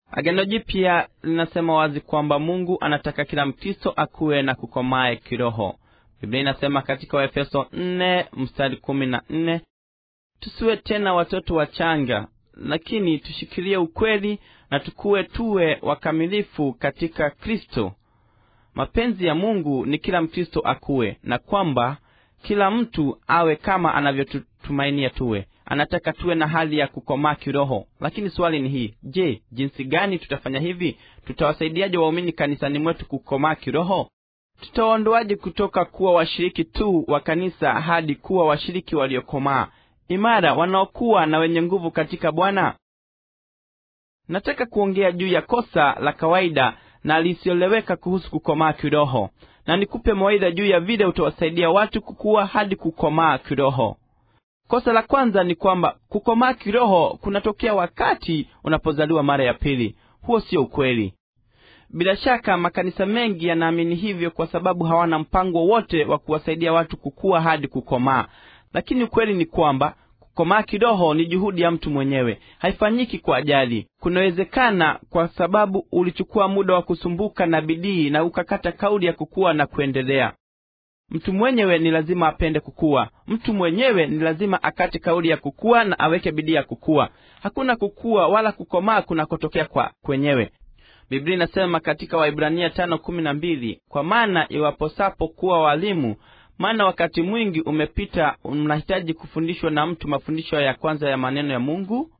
agano jipya linasema wazi kwamba mungu anataka kila mkristo akuwe na kukomae kiroho biblia inasema katika waefeso nne mstari kumi na nne tusiwe tena watoto wachanga lakini tushikilie ukweli na tukuwe tuwe wakamilifu katika kristo mapenzi ya mungu ni kila mkristo akuwe na kwamba kila mtu awe kama anavyotumainia tuwe anataka tuwe na hali ya kukomaa kiroho lakini swali ni hii je jinsi gani tutafanya hivi tutawasaidiaje waumini kanisani mwetu kukomaa kiroho tutawaondoaje kutoka kuwa washiriki tu wa kanisa hadi kuwa washiriki waliokomaa imara wanaokuwa na wenye nguvu katika bwana nataka kuongea juu ya kosa la kawaida na lisioleweka kuhusu kukomaa kiroho na nikupe mawaidha juu ya vile utawasaidia watu kukuwa hadi kukomaa kiroho kosa la kwanza ni kwamba kukomaa kiroho kunatokea wakati unapozaliwa mara ya pili huo sio ukweli bila shaka makanisa mengi yanaamini hivyo kwa sababu hawana mpango wowote wa kuwasaidia watu kukua hadi kukomaa lakini ukweli ni kwamba kukomaa kiroho ni juhudi ya mtu mwenyewe haifanyiki kwa ajali kunawezekana kwa sababu ulichukua muda wa kusumbuka na bidii na ukakata kauli ya kukua na kuendelea mtu mwenyewe ni lazima apende kukua mtu mwenyewe ni lazima akate kauli ya kukua na aweke bidii ya kukua hakuna kukua wala kukomaa kunakotokea kwa kwenyewe biblia inasema katika waibrania tano kumi na mbili kwa maana iwaposapo kuwa walimu maana wakati mwingi umepita mnahitaji kufundishwa na mtu mafundisho ya kwanza ya maneno ya mungu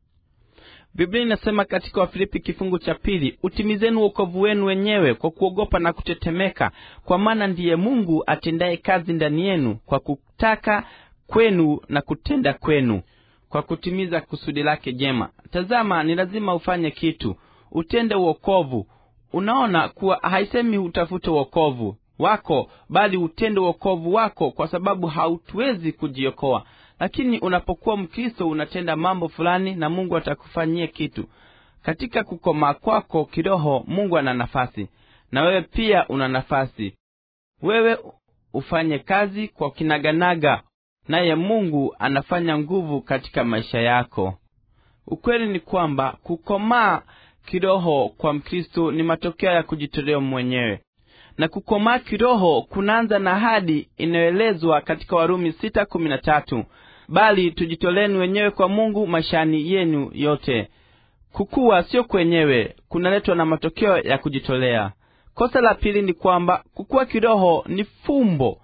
biblia inasema katika wafilipi kifungu cha pili utimizeni uokovu wenu wenyewe kwa kuogopa na kutetemeka kwa maana ndiye mungu atendaye kazi ndani yenu kwa kutaka kwenu na kutenda kwenu kwa kutimiza kusudi lake jema tazama ni lazima ufanye kitu utende uokovu unaona kuwa haisemi utafute uokovu wako bali utende uokovu wako kwa sababu hautuwezi kujiokoa lakini unapokuwa mkristo unatenda mambo fulani na mungu atakufanyia kitu katika kukomaa kwako kiroho mungu ana nafasi na wewe pia una nafasi wewe ufanye kazi kwa kinaganaga naye mungu anafanya nguvu katika maisha yako ukweli ni kwamba kukomaa kiroho kwa mkristo ni matokeo ya kujitolea mwenyewe na kukomaa kiroho kunaanza na hadi inayoelezwa katika warumi sita kumi na tatu bali tujitoleni wenyewe kwa mungu maishani yenu yote kukuwa sio kwenyewe kunaletwa na matokeo ya kujitolea kosa la pili ni kwamba kukuwa kiroho ni fumbo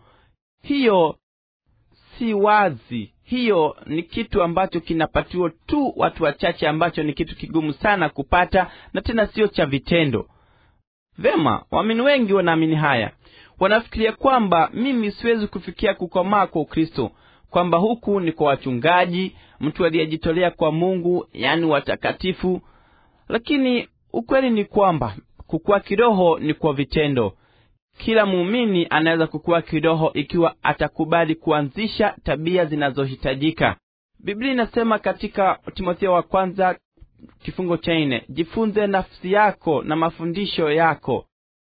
hiyo si wazi hiyo ni kitu ambacho kinapatiwa tu watu wachache ambacho ni kitu kigumu sana kupata na tena sio cha vitendo vema waamini wengi wanaamini haya wanafikiria kwamba mimi siwezi kufikia kukomaa kwa ukristo kwamba huku ni kwa wachungaji mtu aliyejitolea kwa mungu yaani watakatifu lakini ukweli ni kwamba kukuwa kiroho ni kwa vitendo kila muumini anaweza kukuwa kiroho ikiwa atakubali kuanzisha tabia zinazohitajika biblia inasema katika timotheo wa kwanza kifungo cha nne jifunze nafsi yako na mafundisho yako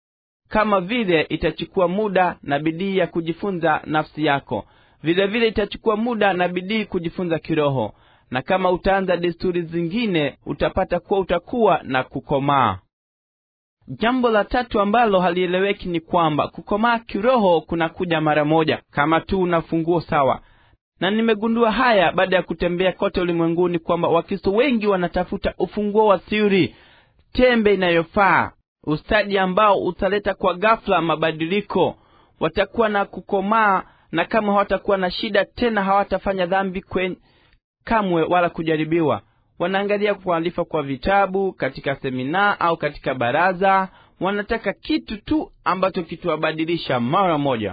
kama vile itachukua muda na bidii ya kujifunza nafsi yako vile vile itachukua muda na bidii kujifunza kiroho na kama utaanza desturi zingine utapata kuwa utakuwa na kukomaa jambo la tatu ambalo halieleweki ni kwamba kukomaa kiroho kunakuja mara moja kama tu una funguo sawa na nimegundua haya baada ya kutembea kote ulimwenguni kwamba wakristo wengi wanatafuta ufunguo wa siri tembe inayofaa ustadi ambao utaleta kwa ghafla mabadiliko watakuwa na kukomaa na kama hawatakuwa na shida tena hawatafanya dhambi kwen kamwe wala kujaribiwa wanaangalia kualifa kwa vitabu katika semina au katika baraza wanataka kitu tu ambacho kitawabadilisha mara moja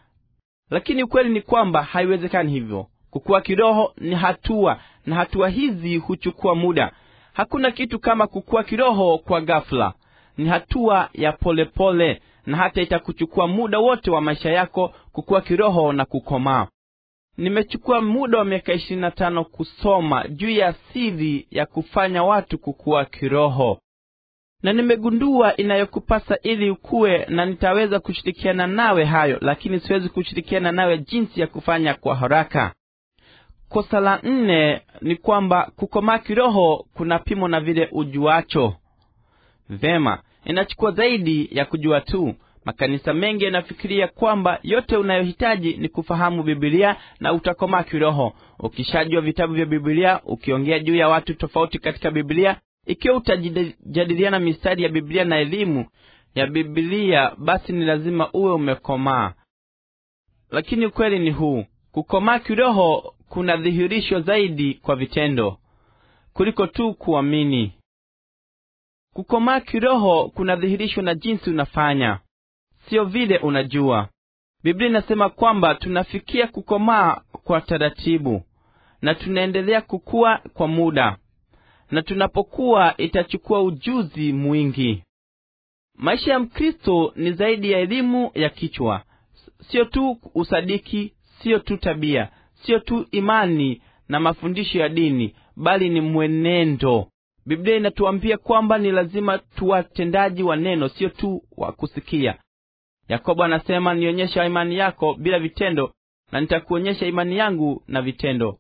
lakini ukweli ni kwamba haiwezekani hivyo kukuwa kiroho ni hatua na hatua hizi huchukua muda hakuna kitu kama kukuwa kiroho kwa ghafla ni hatua ya polepole pole, na hata itakuchukua muda wote wa maisha yako kukuwa kiroho na kukomaa nimechukua muda wa miaka ishirini na tano kusoma juu ya siri ya kufanya watu kukuwa kiroho na nimegundua inayokupasa ili ukuwe na nitaweza kushirikiana nawe hayo lakini siwezi kushirikiana nawe jinsi ya kufanya kwa haraka kosa la nne ni kwamba kukomaa kiroho kunapimwa na vile ujuacho vema inachukua zaidi ya kujua tu makanisa mengi yanafikiria kwamba yote unayohitaji ni kufahamu bibilia na utakomaa kiroho ukishajua vitabu vya bibilia ukiongea juu ya watu tofauti katika bibilia ikiwa utajadiliana mistari ya bibilia na elimu ya bibilia basi ni lazima uwe umekomaa lakini ukweli ni huu kukomaa kiroho kuna dhihirisho zaidi kwa vitendo kuliko tu kuamini kukomaa kiroho kunadhihirishwa na jinsi unafanya sio vile unajua biblia inasema kwamba tunafikia kukomaa kwa taratibu na tunaendelea kukua kwa muda na tunapokuwa itachukua ujuzi mwingi maisha ya mkristo ni zaidi ya elimu ya kichwa sio tu usadiki sio tu tabia sio tu imani na mafundisho ya dini bali ni mwenendo biblia inatuambia kwamba ni lazima tuwatendaji wa neno sio tu wa kusikia yakobo anasema nionyesha imani yako bila vitendo na nitakuonyesha imani yangu na vitendo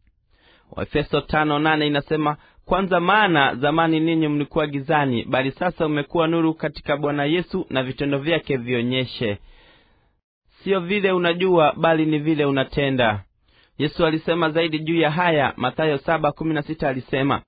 waefeso tano nane inasema kwanza maana zamani ninyi mlikuwa gizani bali sasa umekuwa nuru katika bwana yesu na vitendo vyake vionyeshe siyo vile unajua bali ni vile unatenda yesu alisema zaidi juu ya haya mathayo saba kumi na sita alisema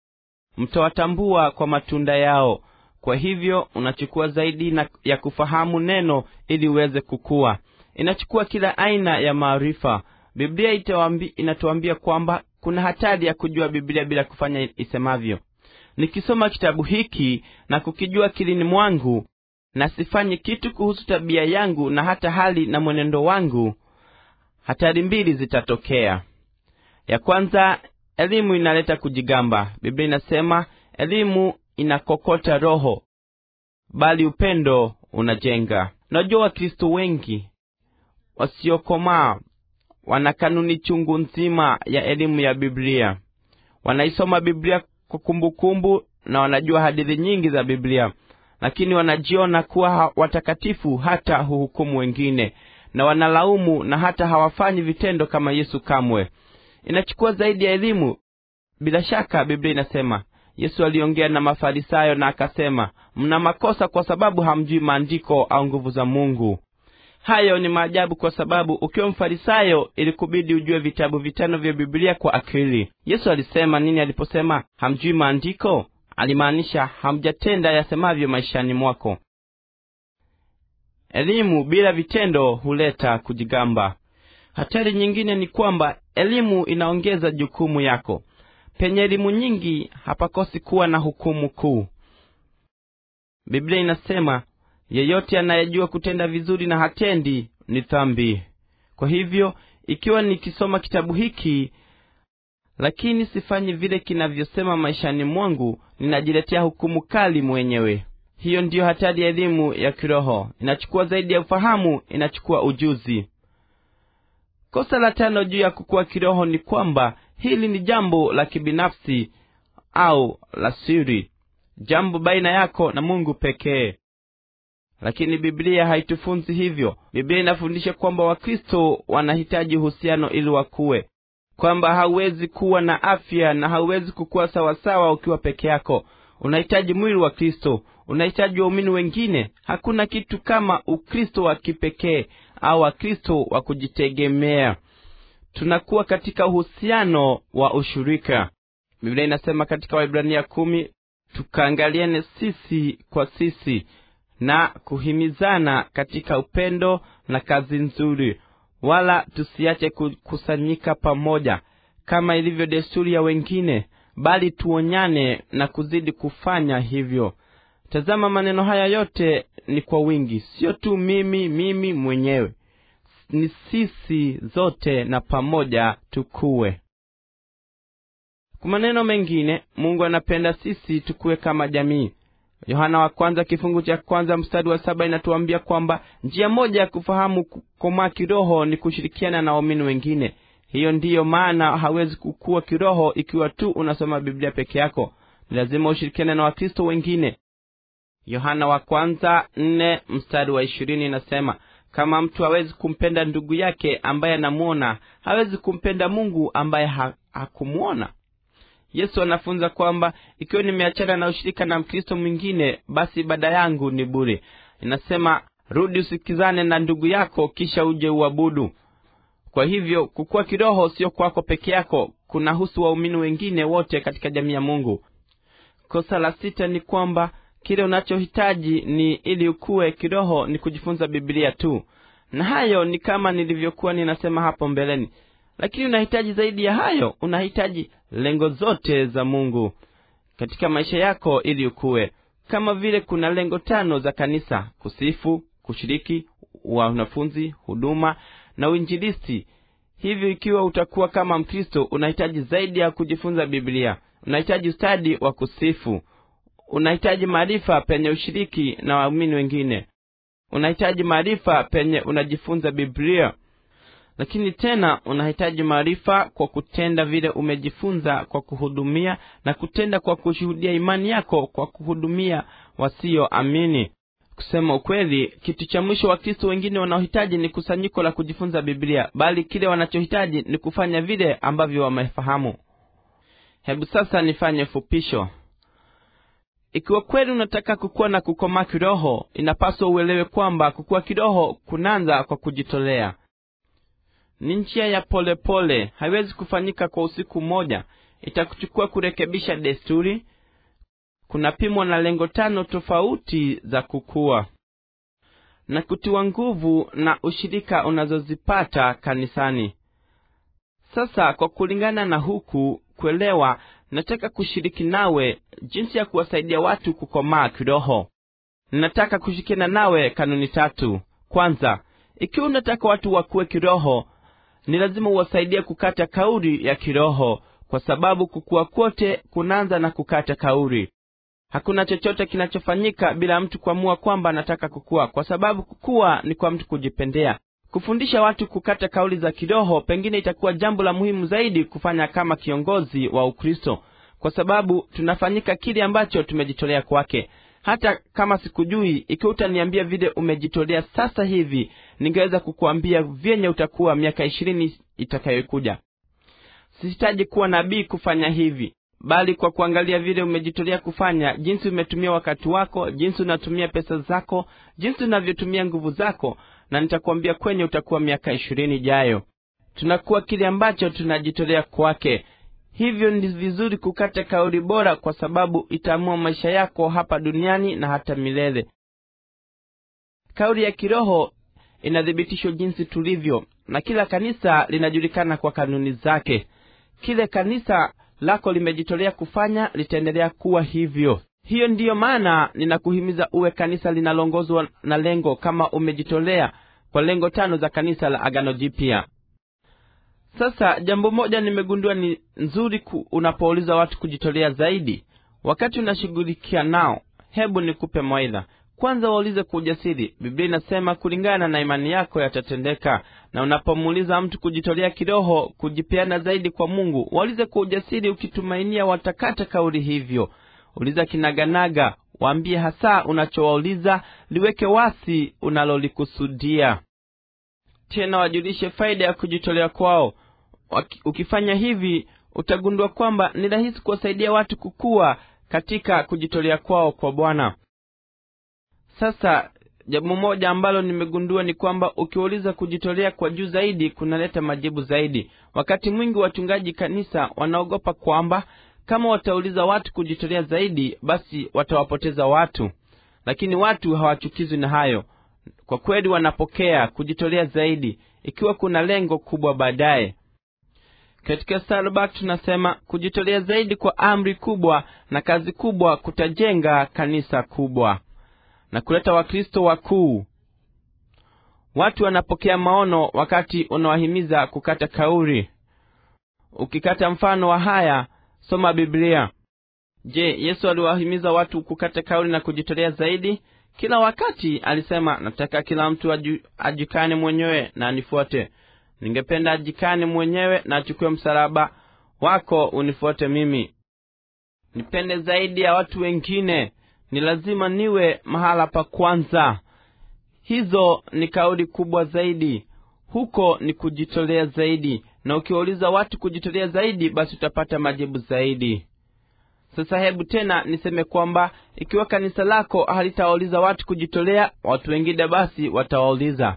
mtawatambua kwa matunda yao kwa hivyo unachukua zaidi na ya kufahamu neno ili uweze kukua inachukua kila aina ya maarifa biblia itawambi, inatuambia kwamba kuna hatari ya kujua biblia bila kufanya isemavyo nikisoma kitabu hiki na kukijua kilini mwangu na sifanye kitu kuhusu tabia yangu na hata hali na mwenendo wangu hatari mbili zitatokea ya kwanza elimu inaleta kujigamba biblia inasema elimu inakokota roho bali upendo unajenga najua wakristo wengi wasiokomaa wana kanuni chungu nzima ya elimu ya biblia wanaisoma biblia kwa kumbukumbu na wanajua hadithi nyingi za biblia lakini wanajiona kuwa watakatifu hata huhukumu wengine na wanalaumu na hata hawafanyi vitendo kama yesu kamwe inachukua zaidi ya elimu bila shaka biblia inasema yesu aliongea na mafarisayo na akasema mna makosa kwa sababu hamjui maandiko au nguvu za mungu hayo ni maajabu kwa sababu ukiwa mfarisayo ilikubidi ujue vitabu vitano vya biblia kwa akili yesu alisema nini aliposema hamjui maandiko alimaanisha hamjatenda yasemavyo maishani mwako elimu bila vitendo huleta kujigamba hatari nyingine ni kwamba elimu inaongeza jukumu yako penye elimu nyingi hapakosi kuwa na hukumu kuu biblia inasema yeyote anayejua kutenda vizuri na hatendi ni dhambi kwa hivyo ikiwa nikisoma kitabu hiki lakini sifanyi vile kinavyosema maishani mwangu ninajiletea hukumu kali mwenyewe hiyo ndiyo hatari ya elimu ya kiroho inachukua zaidi ya ufahamu inachukua ujuzi kosa la tano juu ya kukua kiroho ni kwamba hili ni jambo la kibinafsi au la siri jambo baina yako na mungu pekee lakini biblia haitufunzi hivyo biblia inafundisha kwamba wakristo wanahitaji uhusiano ili wakuwe kwamba hauwezi kuwa na afya na hauwezi kukuwa sawasawa ukiwa peke yako unahitaji mwili wa kristo unahitaji waumini wengine hakuna kitu kama ukristo wa kipekee au wakristo wa kujitegemea tunakuwa katika uhusiano wa ushirika biblia inasema katika waibrania kumi tukaangaliane sisi kwa sisi na kuhimizana katika upendo na kazi nzuri wala tusiache kukusanyika pamoja kama ilivyo desturi ya wengine bali tuonyane na kuzidi kufanya hivyo tazama maneno haya yote ni kwa wingi sio tu mimi mimi mwenyewe ni sisi zote na pamoja tukuwe kwa maneno mengine mungu anapenda sisi tukuwe kama jamii yohana wa kwanza kifungu cha kwanza mstari wa saba inatuambia kwamba njia moja ya kufahamu kukomaa kiroho ni kushirikiana na waumini wengine hiyo ndiyo maana hawezi kukua kiroho ikiwa tu unasoma biblia peke yako ni lazima ushirikiane na wakristo wengine yohana wa kwanza nne mstari wa ishirini inasema kama mtu hawezi kumpenda ndugu yake ambaye anamwona hawezi kumpenda mungu ambaye ha, hakumwona yesu anafunza kwamba ikiwa nimeachana na ushirika na mkristo mwingine basi ibada yangu ni bure inasema rudi usikizane na ndugu yako kisha uje uabudu kwa hivyo kukuwa kiroho sio kwako peke yako kunahusu waumini wengine wote katika jamii ya mungu kosa la sita ni kwamba kile unachohitaji ni ili ukuwe kiroho ni kujifunza bibilia tu na hayo ni kama nilivyokuwa ninasema hapo mbeleni lakini unahitaji zaidi ya hayo unahitaji lengo zote za mungu katika maisha yako ili ukuwe kama vile kuna lengo tano za kanisa kusifu kushiriki wanafunzi huduma na uinjilisti hivyo ikiwa utakuwa kama mkristo unahitaji zaidi ya kujifunza biblia unahitaji ustadi wa kusifu unahitaji maarifa penye ushiriki na waumini wengine unahitaji maarifa penye unajifunza biblia lakini tena unahitaji maarifa kwa kutenda vile umejifunza kwa kuhudumia na kutenda kwa kushuhudia imani yako kwa kuhudumia wasioamini kusema ukweli kitu cha mwisho wakristo wengine wanaohitaji ni kusanyiko la kujifunza biblia bali kile wanachohitaji ni kufanya vile ambavyo wamefahamu hebu sasa nifanye fupisho ikiwa kweli unataka kukuwa na kukomaa kiroho inapaswa uelewe kwamba kukuwa kiroho kunaanza kwa kujitolea ni njia ya polepole pole. haiwezi kufanyika kwa usiku mmoja itakuchukua kurekebisha desturi kunapimwa na lengo tano tofauti za kukua na kutiwa nguvu na ushirika unazozipata kanisani sasa kwa kulingana na huku kuelewa nataka kushiriki nawe jinsi ya kuwasaidia watu kukomaa kiroho ninataka kushirikiana nawe kanuni tatu kwanza ikiwa unataka watu wakuwe kiroho ni lazima uwasaidie kukata kauri ya kiroho kwa sababu kukua kwote kunaanza na kukata kauri hakuna chochote kinachofanyika bila mtu kuamua kwamba anataka kukua kwa sababu kukua ni kwa mtu kujipendea kufundisha watu kukata kauli za kiroho pengine itakuwa jambo la muhimu zaidi kufanya kama kiongozi wa ukristo kwa sababu tunafanyika kile ambacho tumejitolea kwake hata kama sikujui ikiwa utaniambia vile umejitolea sasa hivi ningeweza kukuambia vyenye utakuwa miaka ishirini itakayokuja sihitaji kuwa nabii kufanya hivi bali kwa kuangalia vile umejitolea kufanya jinsi umetumia wakati wako jinsi unatumia pesa zako jinsi unavyotumia nguvu zako na nitakuambia kwenye utakuwa miaka ishirini ijayo tunakuwa kile ambacho tunajitolea kwake hivyo ni vizuri kukata kauli bora kwa sababu itaamua maisha yako hapa duniani na hata milele kauli ya kiroho inathibitishwa jinsi tulivyo na kila kanisa linajulikana kwa kanuni zake kile kanisa lako limejitolea kufanya litaendelea kuwa hivyo hiyo ndiyo maana ninakuhimiza uwe kanisa linaloongozwa na lengo kama umejitolea kwa lengo tano za kanisa la agano jipya sasa jambo moja nimegundua ni nzuri ku, unapouliza watu kujitolea zaidi wakati unashughulikia nao hebu nikupe mawaidha kwanza waulize kwa ujasiri biblia inasema kulingana na imani yako yatatendeka na unapomuuliza mtu kujitolea kiroho kujipeana zaidi kwa mungu waulize kwa ujasiri ukitumainia watakata kauli hivyo uliza kinaganaga waambie hasa unachowauliza liweke wasi unalolikusudia tena wajulishe faida ya kujitolea kwao ukifanya hivi utagundua kwamba ni rahisi kuwasaidia watu kukua katika kujitolea kwao kwa bwana sasa jambo moja ambalo nimegundua ni kwamba ukiwauliza kujitolea kwa juu zaidi kunaleta majibu zaidi wakati mwingi wachungaji kanisa wanaogopa kwamba kama watauliza watu kujitolea zaidi basi watawapoteza watu lakini watu hawachukizwi na hayo kwa kweli wanapokea kujitolea zaidi ikiwa kuna lengo kubwa baadaye katika Starbuck tunasema kujitolea zaidi kwa amri kubwa na kazi kubwa kutajenga kanisa kubwa na kuleta wakristo wakuu watu wanapokea maono wakati unawahimiza kukata kauri ukikata mfano wa haya soma biblia je yesu aliwahimiza watu kukata kauli na kujitolea zaidi kila wakati alisema nataka kila mtu aju, ajikane mwenyewe na anifuate ningependa ajikane mwenyewe na achukue msalaba wako unifuate mimi nipende zaidi ya watu wengine ni lazima niwe mahala pa kwanza hizo ni kauli kubwa zaidi huko ni kujitolea zaidi na ukiwauliza watu kujitolea zaidi basi utapata majibu zaidi sasa hebu tena niseme kwamba ikiwa kanisa lako halitawauliza watu kujitolea watu wengine basi watawauliza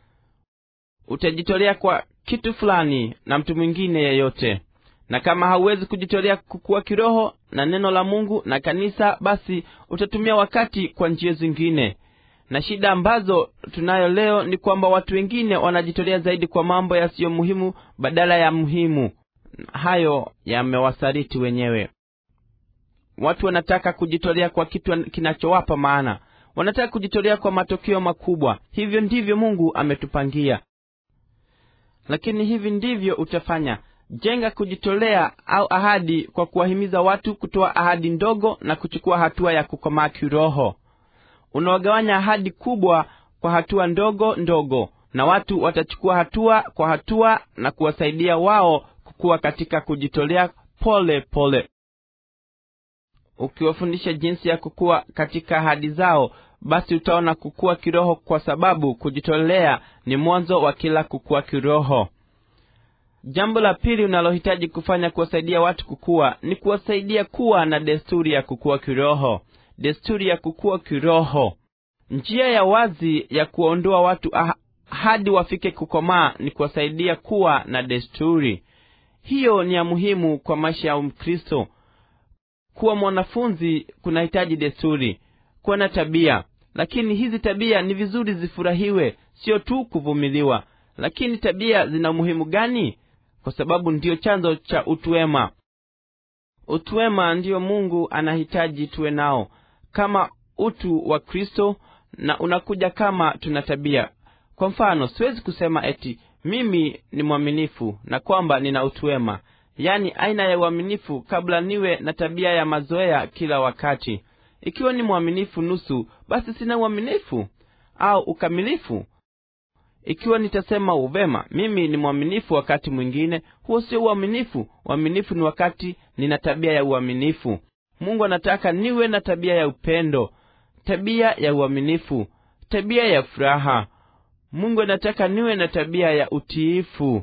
utajitolea kwa kitu fulani na mtu mwingine yeyote na kama hauwezi kujitolea kukua kiroho na neno la mungu na kanisa basi utatumia wakati kwa njia zingine na shida ambazo tunayo leo ni kwamba watu wengine wanajitolea zaidi kwa mambo yasiyo muhimu badala ya muhimu hayo yamewasaliti wenyewe watu wanataka kujitolea kwa kitu kinachowapa maana wanataka kujitolea kwa matokeo makubwa hivyo ndivyo mungu ametupangia lakini hivi ndivyo utafanya jenga kujitolea au ahadi kwa kuwahimiza watu kutoa ahadi ndogo na kuchukua hatua ya kukomaa kiroho unawagawanya ahadi kubwa kwa hatua ndogo ndogo na watu watachukua hatua kwa hatua na kuwasaidia wao kukuwa katika kujitolea pole pole ukiwafundisha jinsi ya kukua katika ahadi zao basi utaona kukua kiroho kwa sababu kujitolea ni mwanzo wa kila kukua kiroho jambo la pili unalohitaji kufanya kuwasaidia watu kukua ni kuwasaidia kuwa na desturi ya kukua kiroho desturi ya kukua kiroho njia ya wazi ya kuwaondoa watu ah, hadi wafike kukomaa ni kuwasaidia kuwa na desturi hiyo ni ya muhimu kwa maisha ya mkristo kuwa mwanafunzi kunahitaji desturi kuwa na tabia lakini hizi tabia ni vizuri zifurahiwe sio tu kuvumiliwa lakini tabia zina umuhimu gani kwa sababu ndiyo chanzo cha utuwema utuwema ndiyo mungu anahitaji tuwe nao kama utu wa kristo na unakuja kama tuna tabia kwa mfano siwezi kusema eti mimi ni mwaminifu na kwamba nina utuwema yaani aina ya uaminifu kabla niwe na tabia ya mazoea kila wakati ikiwa ni mwaminifu nusu basi sina uaminifu au ukamilifu ikiwa nitasema uvema mimi ni mwaminifu wakati mwingine huo sio uaminifu uaminifu ni wakati nina tabia ya uaminifu mungu anataka niwe na tabia ya upendo tabia ya uaminifu tabia ya furaha mungu anataka niwe na tabia ya utiifu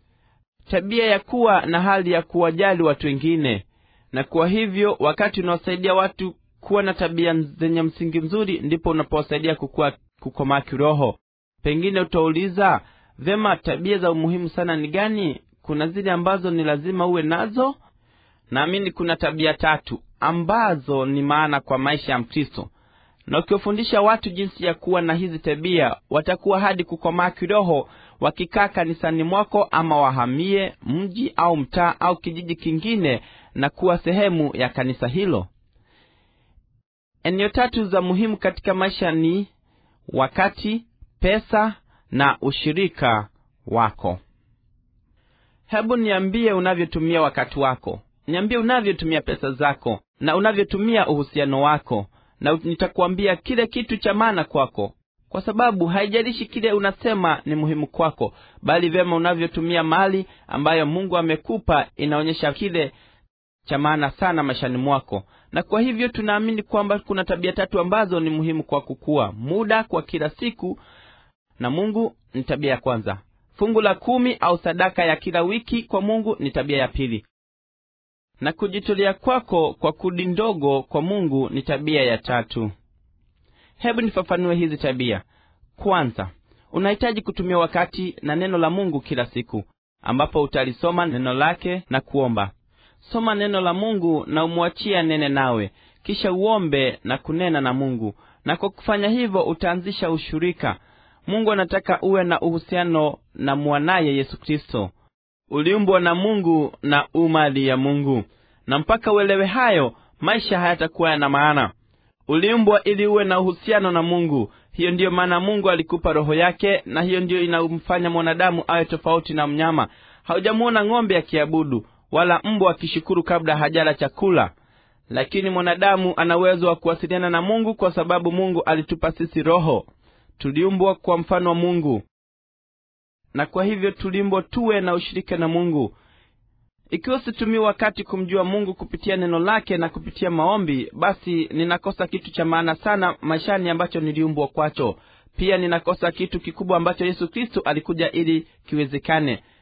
tabia ya kuwa na hali ya kuwajali watu wengine na kwa hivyo wakati unaosaidia watu kuwa na tabia zenye msingi mzuri ndipo unapowasaidia kukua kukomaa kiroho pengine utauliza vema tabia za umuhimu sana ni gani kuna zile ambazo ni lazima uwe nazo naamini kuna tabia tatu ambazo ni maana kwa maisha ya mkristo na ukiwafundisha watu jinsi ya kuwa na hizi tabia watakuwa hadi kukomaa kiroho wakikaa kanisani mwako ama wahamie mji au mtaa au kijiji kingine na kuwa sehemu ya kanisa hilo eneo tatu za muhimu katika maisha ni wakati pesa na ushirika wako hebu niambie unavyotumia wakati wako niambie unavyotumia pesa zako na unavyotumia uhusiano wako na nitakuambia kile kitu cha maana kwako kwa sababu haijalishi kile unasema ni muhimu kwako bali vyema unavyotumia mali ambayo mungu amekupa inaonyesha kile cha maana sana maishani mwako na kwa hivyo tunaamini kwamba kuna tabia tatu ambazo ni muhimu kwa kukua muda kwa kila siku na mungu ni tabia ya kwanza fungu la kumi au sadaka ya kila wiki kwa mungu ni tabia ya pili na kujitolea kwako kwa kudi ndogo kwa mungu ni tabia ya tatu hebu nifafanue hizi tabia kwanza unahitaji kutumia wakati na neno la mungu kila siku ambapo utalisoma neno lake na kuomba soma neno la mungu na umwachie nene nawe kisha uombe na kunena na mungu na kwa kufanya hivyo utaanzisha ushirika mungu anataka uwe na uhusiano na mwanaye yesu kristo uliumbwa na mungu na umali ya mungu na mpaka uelewe hayo maisha hayatakuwa yana maana uliumbwa ili uwe na uhusiano na mungu hiyo ndiyo maana mungu alikupa roho yake na hiyo ndiyo inamfanya mwanadamu awe tofauti na mnyama haujamuona ng'ombe akiabudu wala mbwa akishukuru kabla hajala chakula lakini mwanadamu ana uwezo wa kuwasiliana na mungu kwa sababu mungu alitupa sisi roho tuliumbwa kwa mfano wa mungu na kwa hivyo tuliumbwa tuwe na ushirika na mungu ikiwa situmii wakati kumjua mungu kupitia neno lake na kupitia maombi basi ninakosa kitu cha maana sana maishani ambacho niliumbwa kwacho pia ninakosa kitu kikubwa ambacho yesu kristo alikuja ili kiwezekane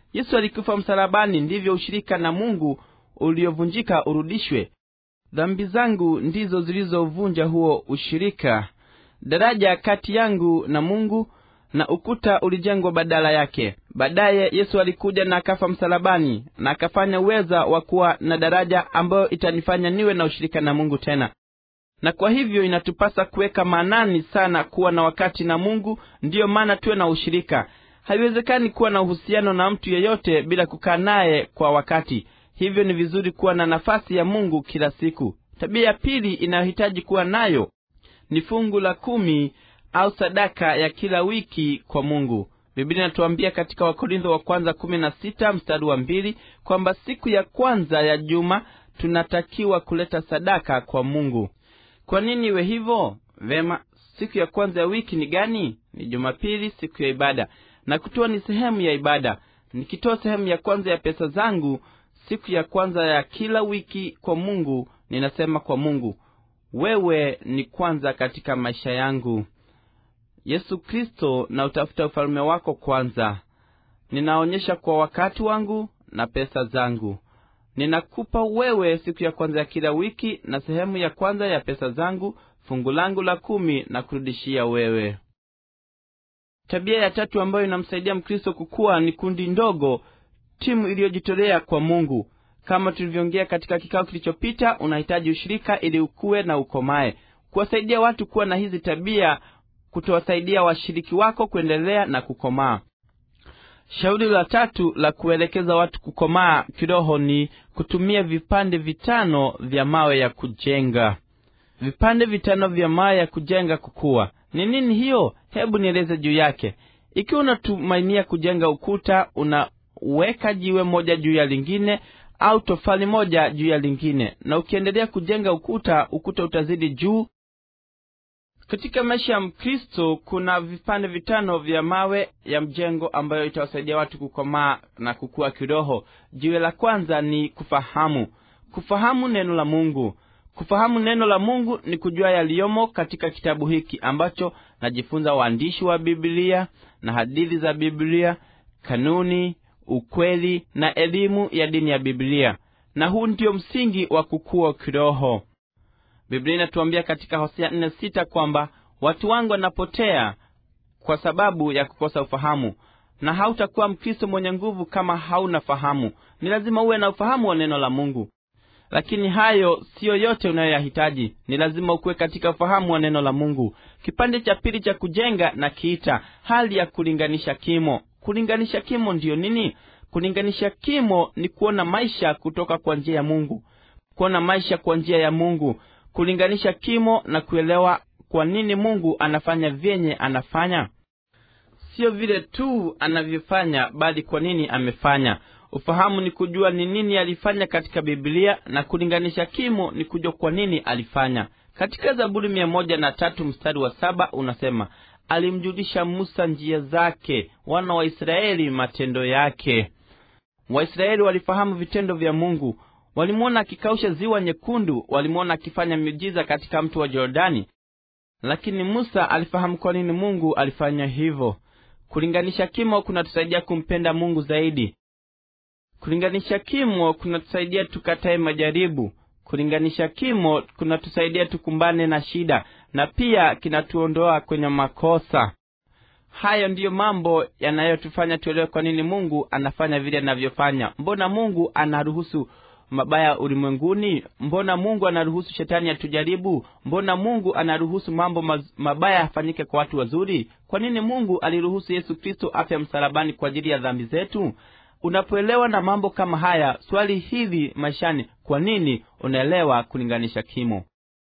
yesu alikufa msalabani ndivyo ushirika na mungu uliovunjika urudishwe dhambi zangu ndizo zilizovunja huo ushirika daraja kati yangu na mungu na ukuta ulijengwa badala yake baadaye yesu alikuja na akafa msalabani na akafanya uweza wa kuwa na daraja ambayo itanifanya niwe na ushirika na mungu tena na kwa hivyo inatupasa kuweka maanani sana kuwa na wakati na mungu ndiyo maana tuwe na ushirika haiwezekani kuwa na uhusiano na mtu yeyote bila kukaa naye kwa wakati hivyo ni vizuri kuwa na nafasi ya mungu kila siku tabia ya pili inayohitaji kuwa nayo ni fungu la kumi au sadaka ya kila wiki kwa mungu biblia inatuambia katika wakorintho wa kwanza kumi na sita mstari wa mbili kwamba siku ya kwanza ya juma tunatakiwa kuleta sadaka kwa mungu kwa nini iwe hivyo vema siku ya kwanza ya wiki ni gani ni jumapili siku ya ibada na kutoa ni sehemu ya ibada nikitoa sehemu ya kwanza ya pesa zangu siku ya kwanza ya kila wiki kwa mungu ninasema kwa mungu wewe ni kwanza katika maisha yangu yesu kristo na utafuta ufalme wako kwanza ninaonyesha kwa wakati wangu na pesa zangu ninakupa wewe siku ya kwanza ya kila wiki na sehemu ya kwanza ya pesa zangu fungu langu la kumi na kurudishia wewe tabia ya tatu ambayo inamsaidia mkristo kukuwa ni kundi ndogo timu iliyojitolea kwa mungu kama tulivyoongea katika kikao kilichopita unahitaji ushirika ili ukuwe na ukomae kuwasaidia watu kuwa na hizi tabia kutowasaidia washiriki wako kuendelea na kukomaa shauri la tatu la kuelekeza watu kukomaa kiroho ni kutumia vipande vitano vya mawe ya kujenga vipande vitano vya mawe ya kujenga kukuwa ni nini hiyo hebu nieleze juu yake ikiwa unatumainia kujenga ukuta unaweka jiwe moja juu ya lingine au tofali moja juu ya lingine na ukiendelea kujenga ukuta ukuta utazidi juu katika maisha ya mkristo kuna vipande vitano vya mawe ya mjengo ambayo itawasaidia watu kukomaa na kukua kiroho jiwe la kwanza ni kufahamu kufahamu neno la mungu kufahamu neno la mungu ni kujua yaliyomo katika kitabu hiki ambacho najifunza waandishi wa biblia na hadithi za biblia kanuni ukweli na elimu ya dini ya biblia na huu ndio msingi wa kukua kiroho biblia inatuambia katika hosea nne sita kwamba watu wangu wanapotea kwa sababu ya kukosa ufahamu na hautakuwa mkristo mwenye nguvu kama hauna fahamu ni lazima uwe na ufahamu wa neno la mungu lakini hayo siyo yote unayoyahitaji ni lazima ukuwe katika ufahamu wa neno la mungu kipande cha pili cha kujenga na kiita hali ya kulinganisha kimo kulinganisha kimo ndiyo nini kulinganisha kimo ni kuona maisha kutoka kwa njia ya mungu kuona maisha kwa njia ya mungu kulinganisha kimo na kuelewa kwa nini mungu anafanya vyenye anafanya siyo vile tu anavyofanya bali kwa nini amefanya ufahamu ni kujua ni nini alifanya katika biblia na kulinganisha kimo ni kujua kwa nini alifanya katika zaburi mia moja na tatu mstari wa saba unasema alimjulisha musa njia zake wana wa israeli matendo yake waisraeli walifahamu vitendo vya mungu walimwona akikausha ziwa nyekundu walimwona akifanya miujiza katika mto wa jordani lakini musa alifahamu kwa nini mungu alifanya hivyo kulinganisha kimo kunatusaidia kumpenda mungu zaidi kulinganisha kimo kunatusaidia tukatae majaribu kulinganisha kimo kunatusaidia tukumbane na shida na pia kinatuondoa kwenye makosa hayo ndiyo mambo yanayotufanya tuelewe kwa nini mungu anafanya vile anavyofanya mbona mungu anaruhusu mabaya ulimwenguni mbona mungu anaruhusu shetani atujaribu mbona mungu anaruhusu mambo maz- mabaya yafanyike kwa watu wazuri kwa nini mungu aliruhusu yesu kristo afya msalabani kwa ajili ya dhambi zetu unapoelewa na mambo kama haya swali hili maishani kwa nini unaelewa kulinganisha kimo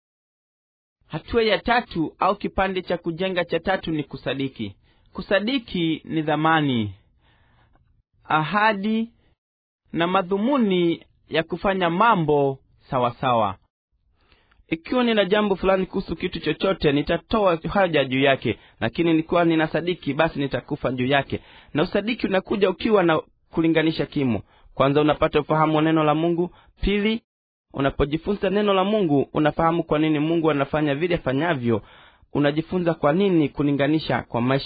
hatua ya tatu au kipande cha kujenga cha tatu ni kusadiki kusadiki ni dhamani ahadi na madhumuni ya kufanya mambo sawasawa sawa. ikiwa nina jambo fulani kuhusu kitu chochote nitatoa haja juu yake lakini nikiwa nina sadiki basi nitakufa juu yake na usadiki unakuja ukiwa na kulinganisha kimo kwanza unapata ufahamu wa neno la mungu pili unapojifunza neno la mungu unafahamu kwa nini mungu anafanya vile afanyavyo unajifunza kwa nini kulinganisha kwa maisha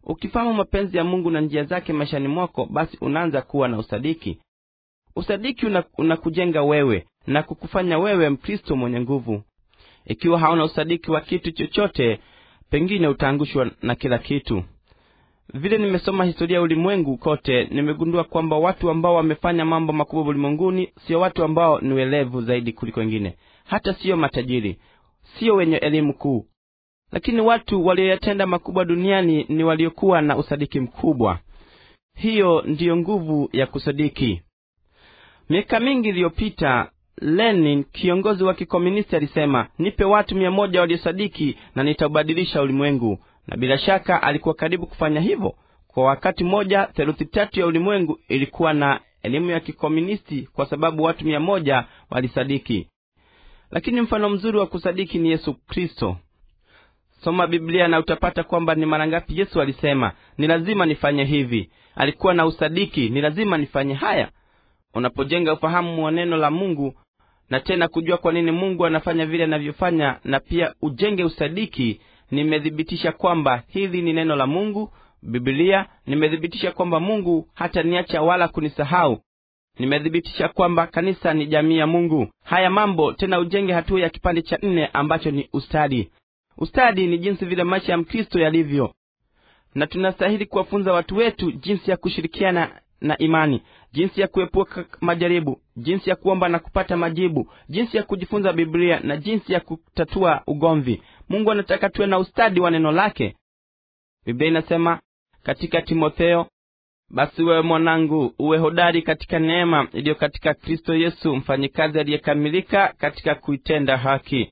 ukifahamu mapenzi ya mungu na njia zake maishani mwako basi unaanza kuwa na usadiki usadiki unakujenga una wewe na kukufanya wewe mkristo mwenye nguvu ikiwa hauna usadiki wa kitu chochote pengine utaangushwa na kila kitu vile nimesoma historia ya ulimwengu kote nimegundua kwamba watu ambao wamefanya mambo makubwa ulimwenguni sio watu ambao ni welevu zaidi kuliko wengine hata siyo matajiri sio wenye elimu kuu lakini watu walioyatenda makubwa duniani ni waliokuwa na usadiki mkubwa hiyo ndiyo nguvu ya kusadiki miaka mingi iliyopita lenin kiongozi wa kikomunisti alisema nipe watu mia moja waliosadiki na nitaubadilisha ulimwengu na bila shaka alikuwa karibu kufanya hivyo kwa wakati mmoja theluthi tatu ya ulimwengu ilikuwa na elimu ya kikomunisti kwa sababu watu mia moja walisadiki lakini mfano mzuri wa kusadiki ni yesu kristo soma biblia na utapata kwamba ni mara ngapi yesu alisema ni lazima nifanye hivi alikuwa na usadiki ni lazima nifanye haya unapojenga ufahamu wa neno la mungu na tena kujua kwa nini mungu anafanya vile anavyofanya na pia ujenge usadiki nimethibitisha kwamba hili ni neno la mungu bibilia nimethibitisha kwamba mungu hata niacha wala kunisahau nimethibitisha kwamba kanisa ni jamii ya mungu haya mambo tena ujenge hatua ya kipande cha nne ambacho ni ustadi ustadi ni jinsi vile maisha ya mkristo yalivyo na tunastahili kuwafunza watu wetu jinsi ya kushirikiana na imani jinsi ya kuepuka majaribu jinsi ya kuomba na kupata majibu jinsi ya kujifunza biblia na jinsi ya kutatua ugomvi mungu anataka tuwe na ustadi wa neno lake biblia inasema katika timotheo basi wewe mwanangu uwe hodari katika neema iliyo katika kristo yesu mfanyikazi aliyekamilika katika kuitenda haki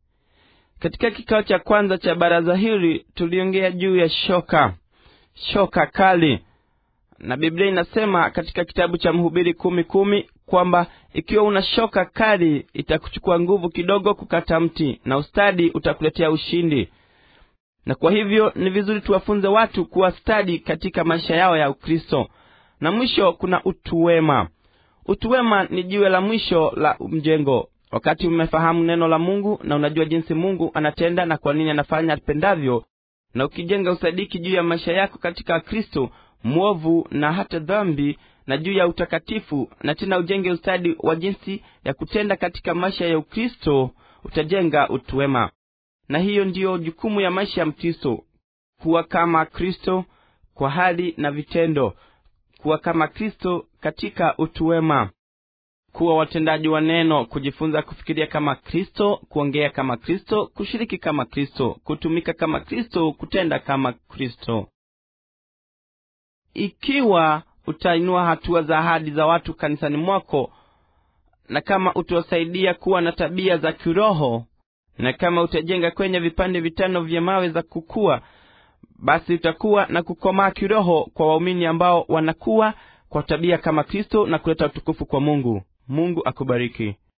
katika kikao cha kwanza cha baraza hili tuliongea juu ya shoka shoka kali na biblia inasema katika kitabu cha mhubiri kumi kumi kwamba ikiwa una shoka kali itakuchukua nguvu kidogo kukata mti na ustadi utakuletea ushindi na kwa hivyo ni vizuri tuwafunze watu kuwa stadi katika maisha yao ya ukristo na mwisho kuna utuwema utuwema ni jiwe la mwisho la mjengo wakati umefahamu neno la mungu na unajua jinsi mungu anatenda na kwa nini anafanya apendavyo na ukijenga usadiki juu ya maisha yako katika kristo mwovu na hata dhambi na juu ya utakatifu na tena ujenge ustadi wa jinsi ya kutenda katika maisha ya ukristo utajenga utuwema na hiyo ndiyo jukumu ya maisha ya mkristo kuwa kama kristo kwa hali na vitendo kuwa kama kristo katika utuwema kuwa watendaji wa neno kujifunza kufikiria kama kristo kuongea kama kristo kushiriki kama kristo kutumika kama kristo kutenda kama kristo ikiwa utainua hatua za ahadi za watu kanisani mwako na kama utawasaidia kuwa na tabia za kiroho na kama utajenga kwenye vipande vitano vya mawe za kukua basi utakuwa na kukomaa kiroho kwa waumini ambao wanakuwa kwa tabia kama kristo na kuleta utukufu kwa mungu mungu akubariki